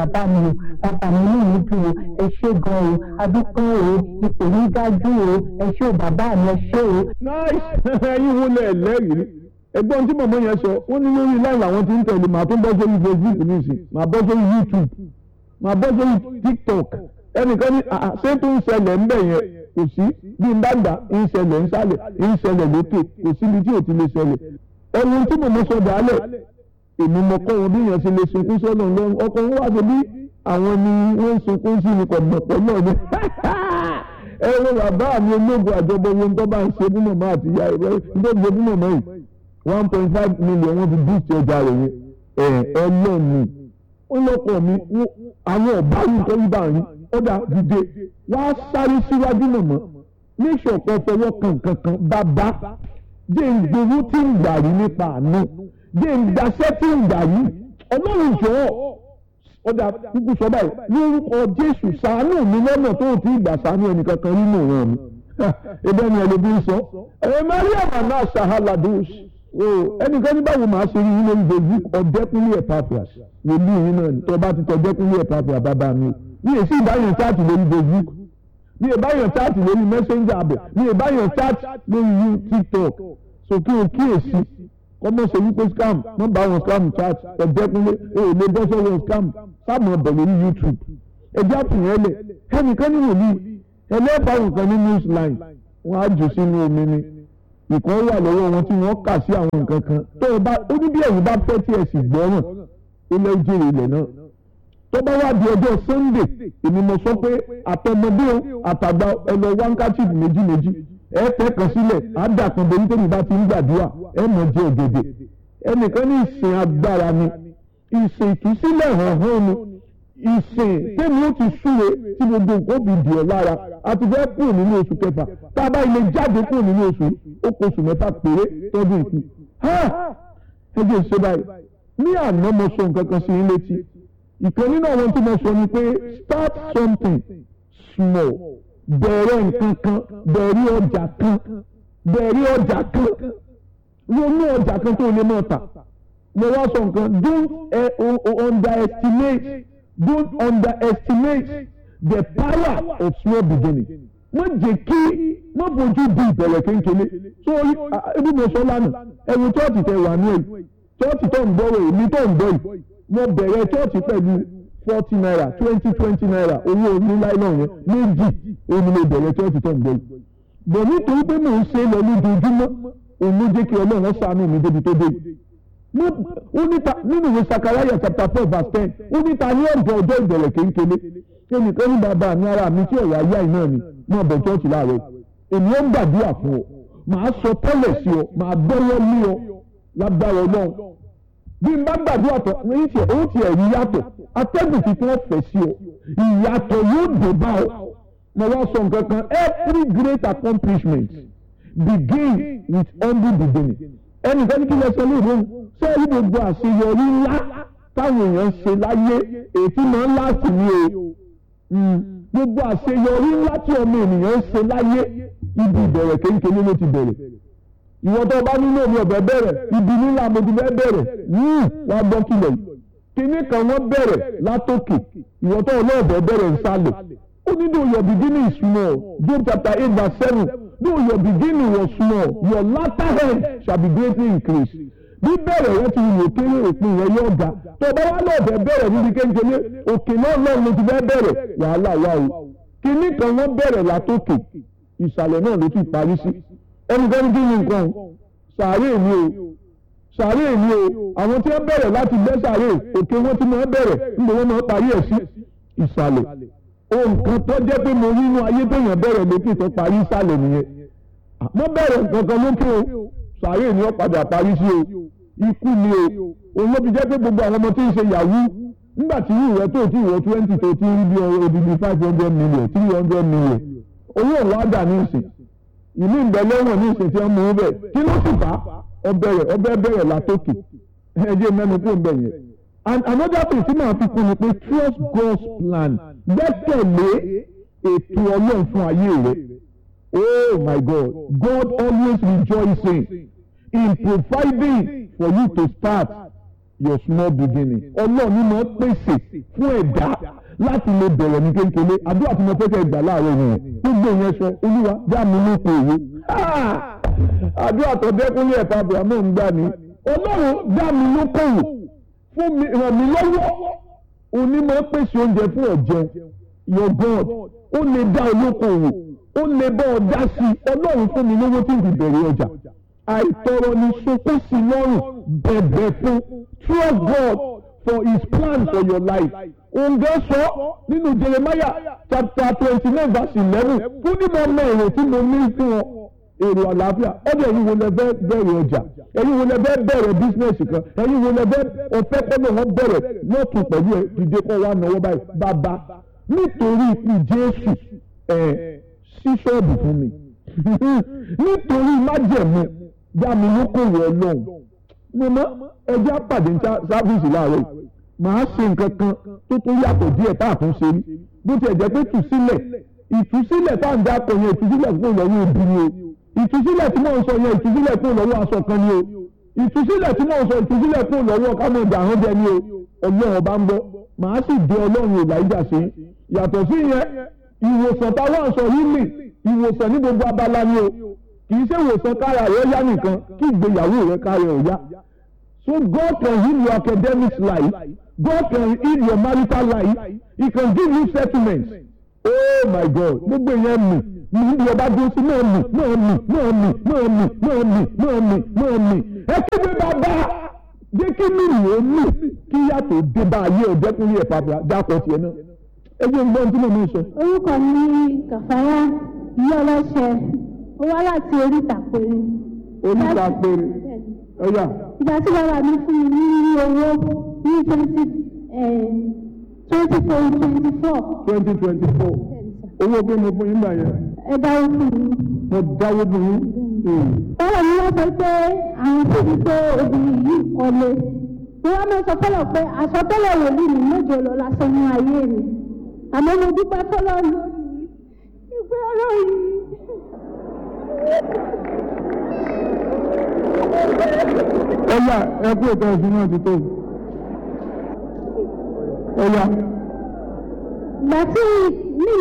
bàbá mi o bàbá mi ní ìlú dùn o ẹ ṣé gan o adúpẹ́ o ipò yín dájú o ẹ ṣé o bàbá mi ẹ ṣé o. nice ẹyin wo lẹ lẹ́rìí ẹgbọ́n tí mọ̀mọ́ yẹn sọ wọ́n ní lórí láì làwọn ti ń tẹ̀lé màá tó bọ́ sórí facebook nísìn màá bọ́ sórí youtube màá bọ́ sórí tiktok ẹnìkan ní ṣé tó ń ṣẹlẹ̀ ń bẹ̀ yẹn kò sí bí n bá gbà ń ṣẹlẹ̀ ń sálẹ̀ ń ṣẹlẹ̀ lókè kò síbi tí ò ti lè ṣẹlẹ̀ ẹni tí mọ̀mọ́ sọ dàálẹ̀ èmi mọ̀ kọ́ wọn bí yẹn ṣe lè sunkún sọ́nà lọ́rùn ọkọ̀ wọn wá sí bí àwọn ni wọ́n ń sunkún sí ni kọ̀mọ̀pọ̀ náà ni ẹ wo bàbá mi ológun àjọbọ ohun tó bá ń ṣe fún mọ̀mọ́ àti ìyá rẹ̀ ń tó ṣe fún mọ̀mọ́ yìí one point five million wọ́n fi boost ọjà rẹ̀ yẹn ẹ̀ ẹ lọ́ọ̀nù ó lọ́kọ̀ mi àwọn ọ̀bá yìí tó yí bá rí ọ̀dà dìde wá sáré síwájú mọ̀mọ́ ní ìṣọ̀kan fọwọ́ kan kankan bàbá jẹ́ ìgbowó tí ń gbà rí nípa àánú jẹ́ ìgbàsẹ́ tí ń gbà rí ọlọ́run jọ̀ọ́ ọ̀dà kúkú sọ báyìí lórúkọ jésù ṣàánú mi lọ́nà tó ti gbà ṣàánú ẹnìkankan nínú ìran mi ebe ni ẹlòmí ń sọ ẹ maria mana sahaladus o ẹnìkan ní báwo máa ṣe rí yín lórí facebook ọ̀dẹ́kúnlé epaphras wòlíì yín náà tó bá ti tọ́ ọ̀dẹ́kúnlé epaphras bàbá mi mi èsì ìbáyọ̀ chaati lórí facebook mi ìbáyọ̀ chaati lórí messenger abẹ mi ìbáyọ̀ chaati lórí tiktok so kí o kíyèsí kọ́mọ ṣe wípé scam wọ́n bá wọn scam chat ọ̀dẹ́kúnlé o ò lè bọ́ sọ́wọ́ scam sáàmù ọ̀bẹ̀ lórí youtube ẹjẹ́ àfihàn ẹlẹ̀ ẹnìkan ní wòlíì ẹlẹ́fà nǹkan ní newsline wọ́n á jù sínú omi ni ìkan wà lọ́wọ́ wọn tí wọ́n kà sí àwọn nǹkan kan tó o bá ó ní bí ẹ̀yin bá fẹ́ tí ẹ sì gbọ́ràn ó lẹ́ jèrè ilẹ̀ náà tó bá wá di ọjọ́ sunday èmi mo sọ pé àtọmọdé o àtàgbà ẹ lọ wáńkàtì méjì méjì ẹ tẹ́ kan sílẹ̀ àdàkùn bẹ́ẹ̀ nítorí bá ti ń gbàdúrà ẹ mọ̀ jẹ́ ògèdè ẹnìkan ní ìsìn agbára ni ìsìn ìtúsílẹ̀ hàn hàn ni ìsìn tẹ́mi ó ti súre tí gbogbo nǹkan fi dì ọ́ lára àti fẹ́ kúrò nínú oṣù kẹfà tá a bá ilé jáde kúrò nínú oṣù ó kó oṣù mẹ́fà péré tọ́jú ìkú ẹ jẹ́ ìṣe báyìí ní àná mo sọ nǹkan kan sí yín létí ìkan nínú àwọn tí mo sọ ni pé start something small bẹ̀rẹ̀ nǹkan kan bẹ̀rẹ̀ ọjà kan bẹ̀rẹ̀ ọjà kan ronú ọjà kan tó lè mọ̀ tà mo wá sọ nǹkan don't uh, underestimate don't underestimate the power of small beginning má jẹ́ kí má fojú di ìbẹ̀rẹ̀ kéńkéné so ebi mo sọ lánàá ẹ̀rù chọ́ọ̀tì tẹ wà ní ẹ̀yìn chọ́ọ̀tì tó ń gbọ́ rẹ̀ èmi tó ń gbọ́ yìí mo bẹ̀rẹ̀ chọ́ọ̀tì pẹ̀lú forty naira twenty twenty naira owó oní láìlọ́ọ̀ yẹn méjì òun ni mo bẹ̀rẹ̀ chọ́ọ̀tì tó ń gbọ́ yìí bọ̀ nítorí pé mò ń ṣe lọ lójoojúmọ́ òun ló jẹ́ kí ọlọ́run ṣàánú mi débi tó dé nínú ìwé sakaraya chapter four verse ten ó ní ta ní ọ̀dọ̀ ọjọ́ ìbẹ̀rẹ̀ kéńkéné ẹnìkan ní bàbá mi ara mi tí ọ̀rọ̀ ayé àìná ni máa bọ̀ chọ́ọ̀chì láàárọ̀ èmi ó ń gbàdúrà fún ọ màá sọ tẹ́lẹ̀ sí ọ màá gbọ́wọ́ lé ọ lágbára ọlọ́run bí n bá gbàdúrà tán ní tiẹ̀ ó tiẹ̀ rí yàtọ̀ atẹ́gùn tí wọ́n fẹ̀ sí ọ ìyàtọ̀ yóò dé bá ọ mo wá sọ nǹkan kan every great accomplishment begin with humble beginning ẹnìkan ní kí lè sọ lóòrùn ṣé ẹ̀rí gbogbo àṣeyọrí ńlá táwọn èèyàn ń ṣe láyé èyí máa ń láti ní o gbogbo àṣeyọrí ńlá tí ọmọ ènìyàn ń ṣe láyé ibi ìbẹ̀rẹ̀ kéńkéné ló ti bẹ̀rẹ̀ ìwọ tó bá nílò mi ọ̀bẹ bẹ̀rẹ̀ ibi nílà mo ti fẹ́ bẹ̀rẹ̀ wá gbọ́ kílẹ̀ yìí kíní kan wọ́n bẹ̀rẹ̀ látòkè ìwọ tó ọlọ́ọ̀bẹ bẹ̀rẹ̀ nsàlẹ̀ ó ní though your beginning is small Job chapter eight verse seven though your beginning was small your latter end shall be greatly increased bí bẹ̀rẹ̀ rẹ ti wò kéré òpin rẹ yóò ga tó o bá wá lọ́ọ̀bẹ bẹ̀rẹ̀ níbi kéńkéné òkè náà lọ́ọ̀ ló ti fẹ́ bẹ̀rẹ̀ wàhálà wà o kíní kan wọ́n bẹ̀rẹ̀ látòkè ìsàlẹ̀ náà ló ti parí sí ẹnikẹ́ni kí ni nǹkan sàárè mi o sàárè mi o àwọn tí wọ́n bẹ̀rẹ̀ láti gbẹ́ sàárè òkè wọn tí wọ́n bẹ̀rẹ̀ níbo wọ́n máa parí ẹ̀ sí ìsàlẹ̀ ohun kan tó jẹ́ pé mo rí inú ayé téèyàn bẹ̀rẹ̀ lókè tó parí ìsàlẹ̀ nìyẹn mo bẹ̀rẹ̀ nǹkan kan lókè o sàárè ni wọ́n padà parí sí o ikú ni o òun ló fi jẹ́ pé gbogbo àwọn ọmọ tí ń ṣe yahoo nígbà tí ìwé tó ti ìwé twenty tó ti rí bí odidi five hundred million three hundred million owó òun á dà ní ìsìn ìlú ìgbẹ́lẹ́wọ̀n ní ìsìn tí wọ́n mú bẹ̀ kí ló sì bá ọbẹ̀ rẹ̀ ọbẹ̀ bẹ̀rẹ̀ látòkè ẹ̀jẹ̀ mẹ́nu kó ń bẹ̀ yẹn. and another thing tí màá fi kún ni pé trust God's plan gbẹ́kẹ̀lé ètò ọlọ́run fún ayé rẹ̀ oh my God God always rejoicing in providing for you to start your small beginning ọlọ́run ni mo pèsè fún ẹ̀dá láti lè bẹ̀rẹ̀ ní kékeré àdúrà tí mo fẹ́ kẹ́ gbà láàárọ̀ nìyẹn gbogbo ìyẹn sọ olúwa já mi lóko òwò àdúrà tó dẹ́kunlé ẹ̀fọ́ abrahamu ń gbà ní ọlọ́run já mi lóko òwò fún mi ràn mí lọ́wọ́ òní mo pèsè oúnjẹ fún ọ̀jẹun your God ó lè dá olóko òwò ó lè bá ọ dá sí i ọlọ́run fún mi lówó tí n fi bẹ̀rẹ̀ ọjà àìtọrọ ni sopó sí lọ́rùn bẹ̀bẹ̀ fún trust God for his plan for your life òǹgẹ́ sọ nínú Jeremiah chapter twenty nine verse eleven fún ní mo mọ èrò tí mo ní fún ọ èrò àlàáfíà ọdẹ ẹ̀yin wo lẹ fẹ́ bẹ̀rẹ̀ ọjà ẹ̀yin wo lẹ fẹ́ bẹ̀rẹ̀ bísínẹsì kan ẹ̀yin wo lẹ fẹ́ ọfẹ kọlọ wọn bẹ̀rẹ̀ lọtún pẹ̀lú ẹ dìde kọ wa náwó báyìí bàbá nítorí ikú Jésù ẹ sí ṣọ́ọ̀bù fún mi nítorí májẹ̀mú dá mi lókòwò Ọlọ́run mọmọ ẹjẹ àpàdé sáfíìsì láàárọ̀ yìí màá ṣe nǹkan kan tó tó yàtọ̀ díẹ̀ tá a tún ṣe rí bó tiẹ̀ jẹ́ pé tùsílẹ̀ ìtúsílẹ̀ tá à ń dákọ̀ yẹn ìtúsílẹ̀ kúrò lọ́wọ́ òbí ni o ìtúsílẹ̀ tí mò ń sọ yẹn ìtúsílẹ̀ kúrò lọ́wọ́ aṣọ kan ni o ìtúsílẹ̀ tí mò ń sọ ìtúsílẹ̀ kúrò lọ́wọ́ kámẹ́ǹdà àwọn jẹ ni o ọlọ́run bá ń gbọ́ màá sì dé ọlọ́run ìlàjà sí yàtọ̀ sí yẹn ìwòsàn táwọn sọ yìí mì ìwòsàn ní gbogbo abala ni o kì í ṣe ìwòsàn kára rẹ yá nìkan kí ìgbéyàwó rẹ kára rẹ yá so God can heal your academic life God can heal your marital life he can give you settlements oh my God gbogbo yẹn mì ní ibi ọba dúró sí náà mì náà mì náà mì náà mì náà mì náà mì náà mì ẹ kéde bàbá jẹ́ kí mímì ó mì kí yàtọ̀ dé bá ayé ọ̀dẹ́kùnrin ẹ̀ pàpà dákọ̀ tiẹ̀ náà ẹ jẹ́ gbọ́n tí mo mú sọ. orúkọ mi ní kàfáyà ìyá ọlọ́ṣẹ ó wá láti oríta péré. oríta péré ọ̀yà ìgbà tí bàbá mi fún mi ní owó ní twenty twenty four twenty four twenty twenty four owó pé mo fún yín gbà yẹn ẹ dáwó fún mi. mo dáwó fún yín. báwo ni wọ́n sọ pé àwọn tó ti pé obìnrin yìí kọ́lé mo wá máa sọ fọlọ pé àsọtẹ́lẹ̀ wòlíì mi mọ́jọ lọ lásán ní ayé mi àmọ́ mo dúpẹ́ fọlọ́ lórí ìgbé ọ̀rọ̀ yìí. ọ̀yà ẹ kú ètò ẹ̀sìn náà ti tó ọ̀yà. ìgbà tí mi